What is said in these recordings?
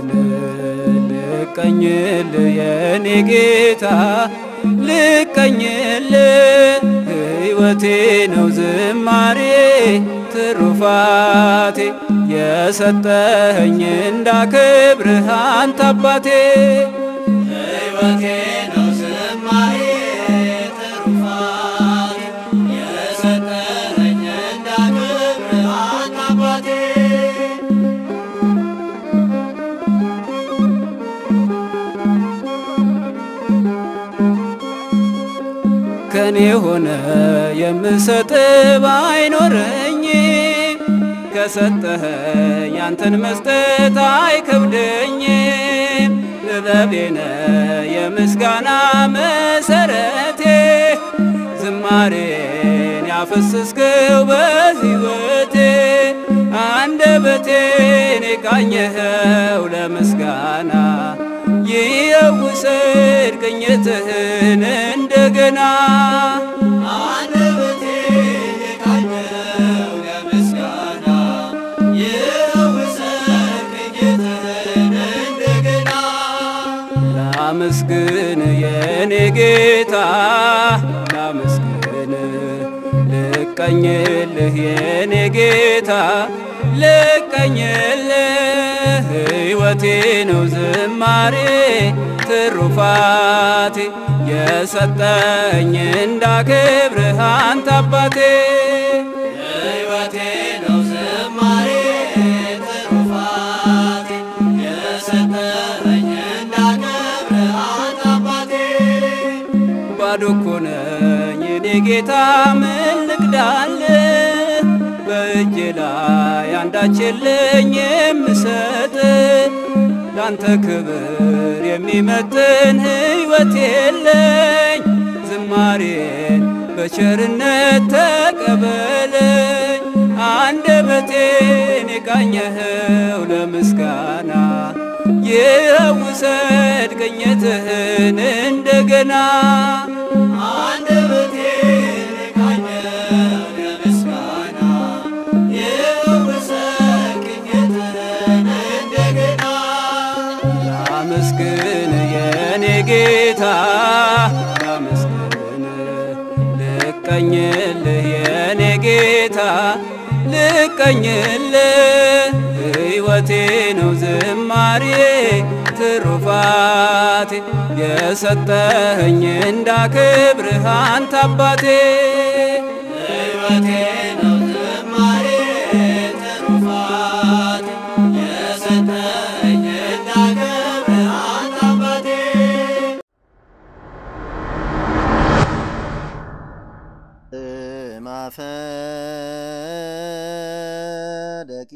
ልቀኝል የኔ ጌታ ልቀኝል ሕይወቴ ነው ዝማሬ ትሩፋቴ የሰጠኸኝ እንዳከብርህ አንተ አባቴ ሕይወቴ ነው ዝማሬ ትሩፋቴ የሰጠኸኝ እንዳከብርህ አንተ አባቴ ከኔ ሆነ የምሰጥ ባይኖረኝ ከሰጠኸኝ ያንተን መስጠት አይከብደኝም። ጥበቤነ የምስጋና መሰረቴ ዝማሬን ያፈስስከው በሕይወቴ አንደበቴን የቃኘኸው ለምስጋና ይየውሰድ ቅኝትህን እንደገና አንደበቴን የቃኘኸው ለምስጋና ይየውሰድ ቅኝትህን እንደገና ላመስግን የኔ ጌታ ላመስግን ልቀኝልህ የኔ ጌታ ልቀኝልህ ሕይወቴ ነው ዝማሬ ትሩፋቴ የሰጠኝ እንዳከብርህ አንተ አባቴ ሕይወቴ ነው ዝማሬ ትሩፋቴ የሰጠኝ እንዳከብርህ አንተ አባቴ ባዶ እኮ ነኝ እኔ ጌታ ምን ልቅዳልህ በእጄ ላይ አንዳች የለኝ የምሰጥ ላንተ ክብር የሚመጥን ሕይወት የለኝ ዝማሬን በቸርነት ተቀበለኝ አንደበቴን የቃኘኸው ለምስጋና ይውሰድ ቅኝትህን እንደገና አንደበቴን የቃኘኸው ለምስጋና ይውሰድ ቅኝትህን እንደገና ላመስግን የኔ ጌታ ላመስግን ልቀኝልህ የኔ ጌታ ልቀኝልህ ሕይወቴ ነው ዝማሬ ትሩፋቴ የሰጠኸኝ እንዳከብርህ አንተ አባቴ ሕይወቴ ነው ዝማሬ ትሩፋቴ የሰጠኸኝ እንዳከብርህ አንተ አባቴ ማፈደቂ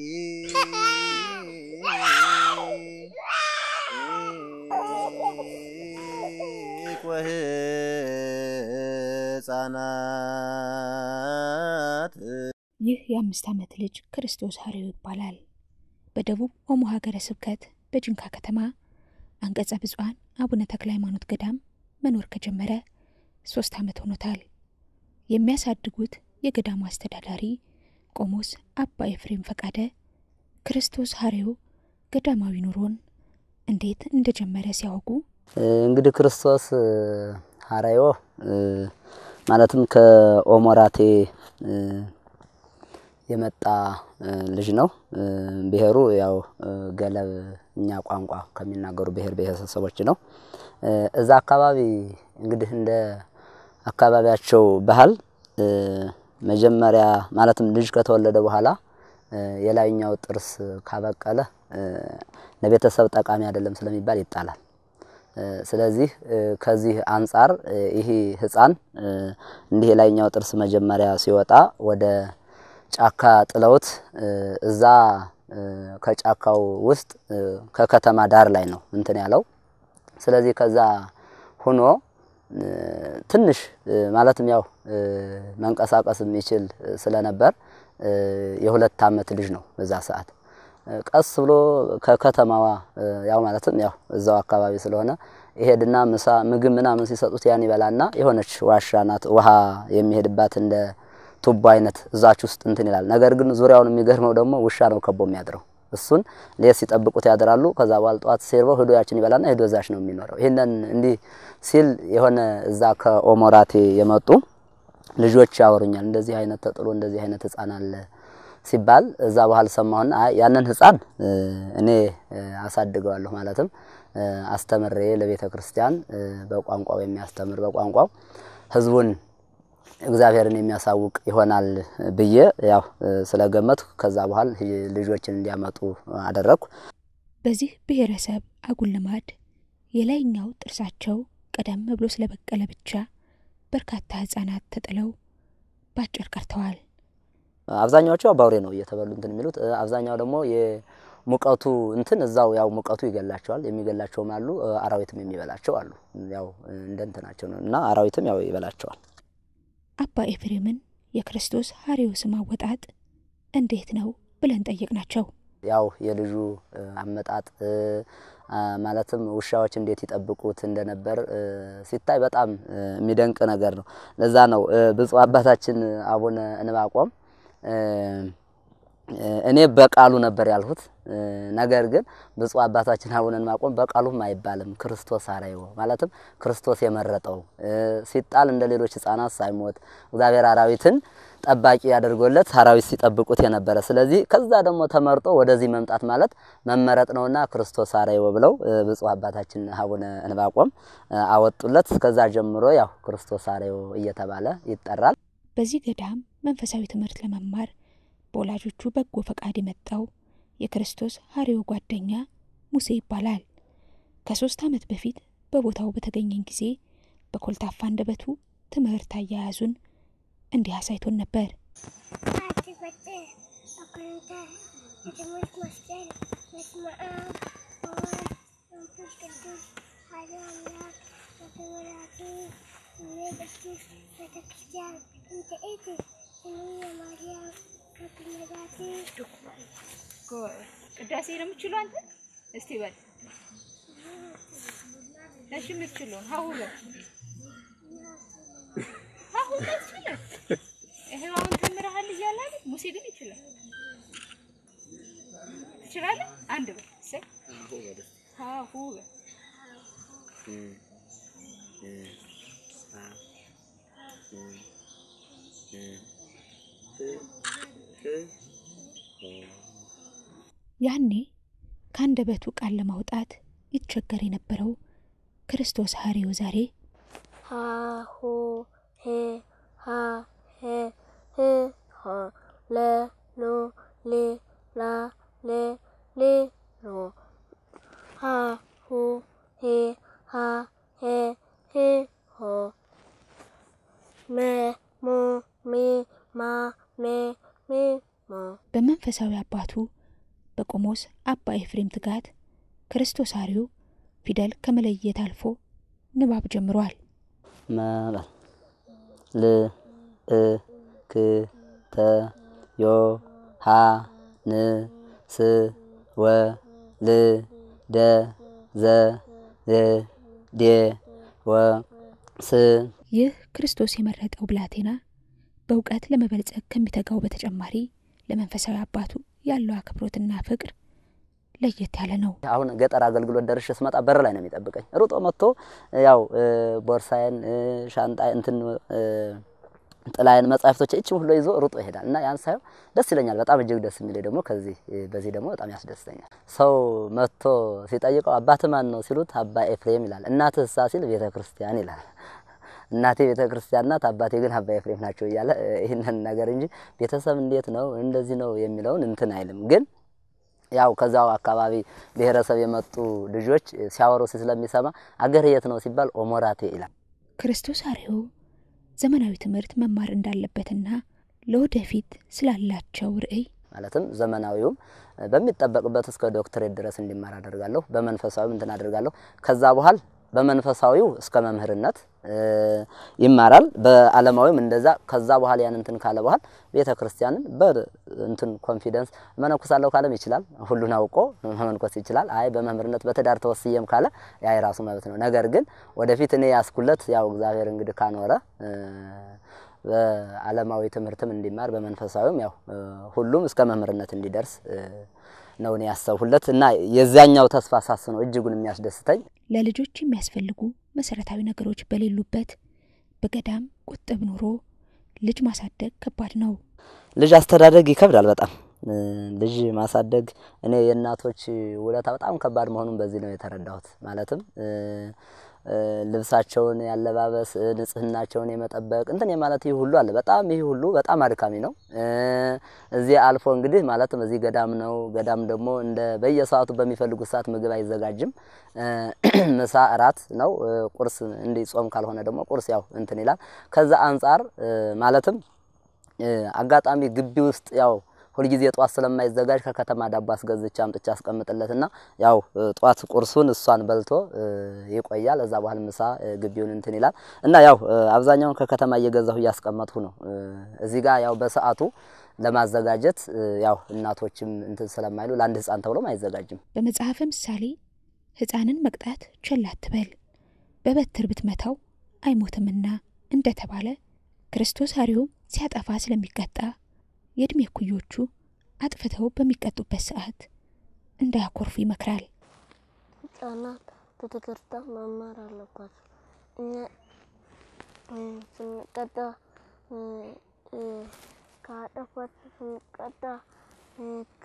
ሕፃናት ይህ የአምስት ዓመት ልጅ ክርስቶስ ሀሪው ይባላል። በደቡብ ኦሞ ሀገረ ስብከት በጅንካ ከተማ አንቀጸ ብፁዓን አቡነ ተክለ ሃይማኖት ገዳም መኖር ከጀመረ ሶስት ዓመት ሆኖታል። የሚያሳድጉት የገዳሙ አስተዳዳሪ ቆሞስ አባ ኤፍሬም ፈቃደ ክርስቶስ ሀሪው ገዳማዊ ኑሮን እንዴት እንደጀመረ ሲያወጉ እንግዲህ ክርስቶስ ሀራዮ ማለትም ከኦሞራቴ የመጣ ልጅ ነው። ብሔሩ ያው ገለብ እኛ ቋንቋ ከሚናገሩ ብሔር ብሔረሰቦች ነው። እዛ አካባቢ እንግዲህ እንደ አካባቢያቸው ባህል መጀመሪያ ማለትም ልጅ ከተወለደ በኋላ የላይኛው ጥርስ ካበቀለ ለቤተሰብ ጠቃሚ አይደለም ስለሚባል ይጣላል። ስለዚህ ከዚህ አንጻር ይህ ሕፃን እንዲህ የላይኛው ጥርስ መጀመሪያ ሲወጣ ወደ ጫካ ጥለውት እዛ ከጫካው ውስጥ ከከተማ ዳር ላይ ነው እንትን ያለው። ስለዚህ ከዛ ሆኖ ትንሽ ማለትም ያው መንቀሳቀስ የሚችል ስለነበር የሁለት ዓመት ልጅ ነው በዛ ሰዓት። ቀስ ብሎ ከከተማዋ ያው ማለትም ያው እዛው አካባቢ ስለሆነ ይሄድና ምሳ ምግብ ምናምን ሲሰጡት ያን ይበላና የሆነች ዋሻ ናት ውሃ የሚሄድባት እንደ ቱቦ አይነት እዛች ውስጥ እንትን ይላል። ነገር ግን ዙሪያውን የሚገርመው ደግሞ ውሻ ነው ከቦ የሚያድረው እሱን ሌት ሲጠብቁት ያድራሉ። ከዛ በኋላ ጠዋት ሲርበው ሂዶ ያችን ይበላና ሂዶ እዛች ነው የሚኖረው። ይህንን እንዲህ ሲል የሆነ እዛ ከኦሞራቴ የመጡ ልጆች ያወሩኛል። እንደዚህ አይነት ተጥሎ እንደዚህ አይነት ህፃን አለ ሲባል እዛ በኋላ ሰማሁና አይ ያንን ህፃን እኔ አሳድገዋለሁ ማለትም አስተምሬ ለቤተ ክርስቲያን በቋንቋው የሚያስተምር በቋንቋው ህዝቡን እግዚአብሔርን የሚያሳውቅ ይሆናል ብዬ ያው ስለገመቱ ከዛ በኋላ ልጆችን እንዲያመጡ አደረግኩ። በዚህ ብሔረሰብ አጉል ልማድ የላይኛው ጥርሳቸው ቀደም ብሎ ስለበቀለ ብቻ በርካታ ህጻናት ተጥለው ባጭር ቀርተዋል። አብዛኛዎቹ ባውሬ ነው እየተበሉ እንትን የሚሉት። አብዛኛው ደግሞ የሙቀቱ እንትን እዛው ያው ሙቀቱ ይገላቸዋል። የሚገላቸውም አሉ፣ አራዊትም የሚበላቸው አሉ። ያው እንደ እንትናቸው ነው እና አራዊትም ያው ይበላቸዋል። አባ ኤፍሬምን የክርስቶስ ሐሪዮ ስም አወጣጥ እንዴት ነው ብለን ጠየቅናቸው። ያው የልጁ አመጣጥ ማለትም ውሻዎች እንዴት ይጠብቁት እንደነበር ሲታይ በጣም የሚደንቅ ነገር ነው። ለዛ ነው ብፁዕ አባታችን አቡነ እንባቆም እኔ በቃሉ ነበር ያልሁት። ነገር ግን ብፁዕ አባታችን አቡነ እንባቆም በቃሉም አይባልም ክርስቶስ ሐረዮ ማለትም ክርስቶስ የመረጠው ሲጣል እንደ ሌሎች ሕፃናት ሳይሞት እግዚአብሔር አራዊትን ጠባቂ ያደርጎለት አራዊት ሲጠብቁት የነበረ ስለዚህ ከዛ ደግሞ ተመርጦ ወደዚህ መምጣት ማለት መመረጥ ነውና ክርስቶስ ሐረዮ ብለው ብፁዕ አባታችን አቡነ እንባቆም አወጡለት። ከዛ ጀምሮ ያው ክርስቶስ ሐረዮ እየተባለ ይጠራል። በዚህ ገዳም መንፈሳዊ ትምህርት ለመማር በወላጆቹ በጎ ፈቃድ የመጣው የክርስቶስ ሐሪዮ ጓደኛ ሙሴ ይባላል። ከሶስት ዓመት በፊት በቦታው በተገኘን ጊዜ በኮልታፋ አንደበቱ ትምህርት አያያዙን እንዲህ አሳይቶን ነበር። የትምህርት መስቀል በስመ አብ ወወልድ ወመንፈስ ቅዱስ አሐዱ አምላክ በተወላቱ ቅዱስ ቤተ ክርስቲያን እንተ ኢቲ ስምየ ማርያም ከብነዳቲ ቅዳሴ ነው የምችሉ አንተ? እስቲ በል እሺ፣ የምትችለውን ሀሁ በል ሀሁ በል ይሄው አሁን ተምረሃል እያለ አይደል? ሙሴ ግን ይችላል። ትችላለህ? አንድ በል እሰይ ሀሁ በል ያኔ ከአንደበቱ ቃል ለማውጣት ይቸገር የነበረው ክርስቶስ ሐሪዮ ዛሬ ሃሁ ሄ ሃ ሄ ህ ሆ ለ ሎ ሌ ላ ሌ ሌ ሎ ሃሁ ሄ ሃ ሄ ህ ሆ መ ሞ ሜ ማ ሜ ሜ ሞ በመንፈሳዊ አባቱ በቆሞስ አባ ኤፍሬም ትጋት ክርስቶስ ሐሪዮ ፊደል ከመለየት አልፎ ንባብ ጀምሯል። መበል ል እ ክ ተ ዮ ሀ ን ስ ወ ል ደ ዘ ዝ ዴ ወ ስ ይህ ክርስቶስ የመረጠው ብላቴና በእውቀት ለመበልጸግ ከሚተጋው በተጨማሪ ለመንፈሳዊ አባቱ ያለው አክብሮትና ፍቅር ለየት ያለ ነው። አሁን ገጠር አገልግሎት ደርሼ ስመጣ በር ላይ ነው የሚጠብቀኝ። ሩጦ መጥቶ ያው ቦርሳዬን፣ ሻንጣ እንትን ጥላዬን፣ መጻሕፍቶች እችም ሁሉ ይዞ ሩጦ ይሄዳል እና ያን ሳየው ደስ ይለኛል። በጣም እጅግ ደስ የሚለኝ ደግሞ ከዚህ በዚህ ደግሞ በጣም ያስደስተኛል። ሰው መጥቶ ሲጠይቀው አባት ማን ነው ሲሉት አባ ኤፍሬም ይላል። እናትህ እሳ ሲል ቤተ ክርስቲያን ይላል። እናቴ ቤተ ክርስቲያን ናት፣ አባቴ ግን አባ ኤፍሬም ናቸው እያለ ይህንን ነገር እንጂ ቤተሰብ እንዴት ነው እንደዚህ ነው የሚለውን እንትን አይልም ግን ያው ከዛው አካባቢ ብሔረሰብ የመጡ ልጆች ሲያወሩ ስለሚሰማ አገር የት ነው ሲባል ኦሞራቴ ይላል። ክርስቶስ ሐሪዮ ዘመናዊ ትምህርት መማር እንዳለበትና ለወደፊት ስላላቸው ርዕይ ማለትም ዘመናዊውም በሚጠበቅበት እስከ ዶክትሬት ድረስ እንዲማር አደርጋለሁ። በመንፈሳዊም እንትን አደርጋለሁ። ከዛ በኋላ በመንፈሳዊው እስከ መምህርነት ይማራል። በዓለማዊም እንደዛ። ከዛ በኋላ ያን እንትን ካለ በኋላ ቤተ ክርስቲያንን በእንትን ኮንፊደንስ መነኩሳለሁ ካለም ይችላል። ሁሉን አውቆ መመንኮስ ይችላል። አይ በመምህርነት በትዳር ተወስየም ካለ ያ የራሱ መብት ነው። ነገር ግን ወደፊት እኔ ያስኩለት ያው እግዚአብሔር እንግዲህ ካኖረ በዓለማዊ ትምህርትም እንዲማር በመንፈሳዊም ያው ሁሉም እስከ መምህርነት እንዲደርስ ነው እኔ ያሰብሁለት እና የዚያኛው ተስፋ ሳስ ነው እጅጉን የሚያስደስተኝ። ለልጆች የሚያስፈልጉ መሰረታዊ ነገሮች በሌሉበት በገዳም ቁጥብ ኑሮ ልጅ ማሳደግ ከባድ ነው። ልጅ አስተዳደግ ይከብዳል በጣም እ፣ ልጅ ማሳደግ እኔ የእናቶች ውለታ በጣም ከባድ መሆኑን በዚህ ነው የተረዳሁት። ማለትም እ፣ እ፣ ልብሳቸውን ያለባበስ እ፣ ንጽህናቸውን የመጠበቅ እንትን የማለት ይህ ሁሉ አለ። በጣም ይህ ሁሉ በጣም አድካሚ ነው። እ፣ እዚህ አልፎ እንግዲህ ማለትም እዚህ ገዳም ነው። ገዳም ደግሞ እንደ በየሰዓቱ በሚፈልጉት ሰዓት ምግብ አይዘጋጅም። እ፣ ምሳ እራት ነው። እ፣ ቁርስ እንዲህ ጾም ካልሆነ ደግሞ ቁርስ ያው እንትን ይላል። ከዛ አንጻር እ፣ ማለትም እ፣ አጋጣሚ ግቢ ውስጥ ያው ሁልጊዜ ጧት ስለማይዘጋጅ ከከተማ ዳቦ አስገዝቼ አምጥቼ አስቀምጥለትና ያው እ፣ ጧት ቁርሱን እሷን በልቶ እ፣ ይቆያል። እዛ በኋላ ምሳ እ፣ ግቢውን እንትን ይላል እና ያው እ፣ አብዛኛውን ከከተማ እየገዛሁ እያስቀመጥሁ ነው። እ፣ እዚህ ጋር ያው በሰዓቱ ለማዘጋጀት እ፣ ያው እናቶችም እንትን ስለማይሉ ለአንድ ሕፃን ተብሎም አይዘጋጅም። በመጽሐፈ ምሳሌ ሕፃንን መቅጣት ቸል አትበል፣ በበትር ብትመታው አይሞትምና እንደተባለ ክርስቶስ ሐሪውም ሲያጠፋ ስለሚቀጣ የዕድሜ እኩዮቹ አጥፍተው በሚቀጡበት ሰዓት እንዳያኮርፉ ይመክራል። ህጻናት ቤተክርስቲያን መማር አለባቸው። እኛ እ፣ ስንቀጣ እ፣ እ፣ ካጠፋችሁ ስንቀጣ እ፣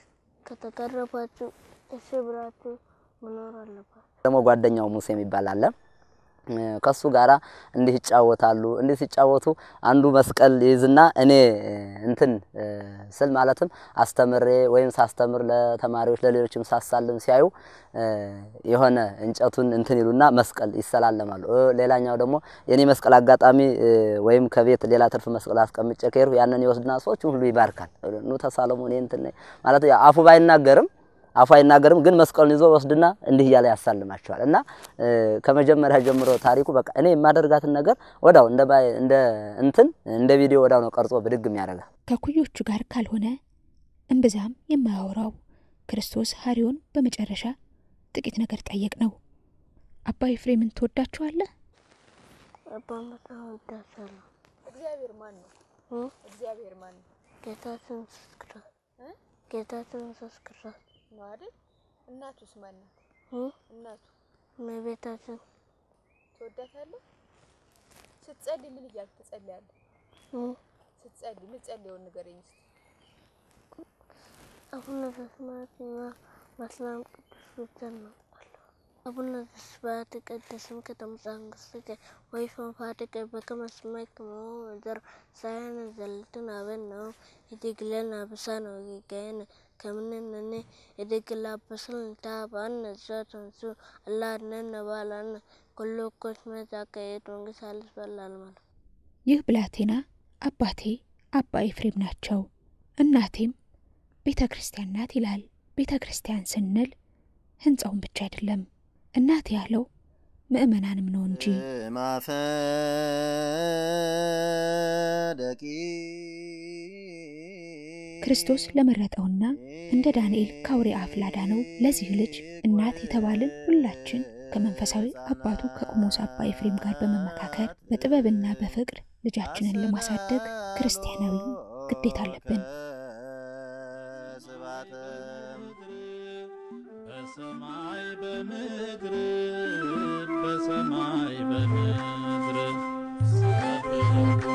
ከተገረፋችሁ እሺ ብላችሁ መኖር አለባችሁ። ደግሞ ጓደኛው ሙሴ የሚባል አለ። እ፣ ከሱ ጋራ እንዲህ ይጫወታሉ። እንዲህ ሲጫወቱ አንዱ መስቀል ይዝና እኔ እ፣ እንትን እ፣ ስል ማለትም አስተምሬ ወይም ሳስተምር ለተማሪዎች ለሌሎችም ሳሳልም ሲያዩ እ፣ የሆነ እንጨቱን እንትን ይሉና መስቀል ይሰላለማሉ። እ፣ ሌላኛው ደግሞ የኔ መስቀል አጋጣሚ እ፣ ወይም ከቤት ሌላ ትርፍ መስቀል አስቀምጬ ከሄድኩ ያንን ይወስድና ሰዎችን ሁሉ ይባርካል። ኑ ተሳለሙ እኔ እንትን ነኝ ማለት ያው አፉ ባይናገርም አፉ አይናገርም ግን መስቀሉን ይዞ ወስድና እንዲህ እያለ ያሳልማቸዋል። እና እ፣ ከመጀመሪያ ጀምሮ ታሪኩ በቃ እኔ የማደርጋትን ነገር ወዳው እንደ ባይ እንደ እንትን እንደ ቪዲዮ ወዳው ነው ቀርጾ ብድግ የሚያደርጋል። ከኩዮቹ ጋር ካልሆነ እምብዛም የማያወራው ክርስቶስ ሐሪውን በመጨረሻ ጥቂት ነገር ጠየቅ ነው። አባ ኤፍሬምን ትወዳችኋለህ? አባ በጣም እወዳቸዋለሁ። እግዚአብሔር ማን ነው? እ? እግዚአብሔር ማን ነው? ጌታችን ኢየሱስ ክርስቶስ እ? ጌታችን ኢየሱስ ክርስቶስ ነው አይደል? እናቱስ ማን ናት? እ? እናቱ እመቤታችን ትወዳታለህ? ስትጸልይ ምን እያልክ ትጸልያለህ? እ? ስትጸልይ ምን ጸልየውን ንገረኝ እስኪ። አቡነ ዘበሰማያትና በሰላም ቅዱስ ብቻ እናውቃለሁ። አቡነ ዘበሰማያት ይትቀደስ ስምከ ትምጻእ መንግሥትከ ወይኩን ፈቃድከ በከመ በሰማይ ከማሁ በምድር ሲሳየነ ዘለለዕለትነ ሀበነ ዮም ወኅድግ ለነ አበሳነ ወጌጋየነ ከመ ንሕነኒ ንኅድግ ለአበሳነ ኢታብአነ ዘኢታብአነ እለ አድኅነነ ባልሐነ ኩሉ እኩይ እስመ ዘአከየት መንግሥት ኃይል በለዓለመ ዓለም። ይህ ብላቴና አባቴ አባ ኤፍሬም ናቸው፣ እናቴም ቤተ ክርስቲያን ናት ይላል። ቤተ ክርስቲያን ስንል ሕንፃውን ብቻ አይደለም፣ እናት ያለው ምእመናንም ነው እንጂ። ማፈደቂ ክርስቶስ ለመረጠውና እንደ ዳንኤል ከአውሬ አፍ ላዳነው ለዚህ ልጅ እናት የተባልን ሁላችን ከመንፈሳዊ አባቱ ከቆሞስ አባ ኤፍሬም ጋር በመመካከር በጥበብና በፍቅር ልጃችንን ለማሳደግ ክርስቲያናዊ ግዴታ አለብን። በሰማይ በምድር በሰማይ በምድር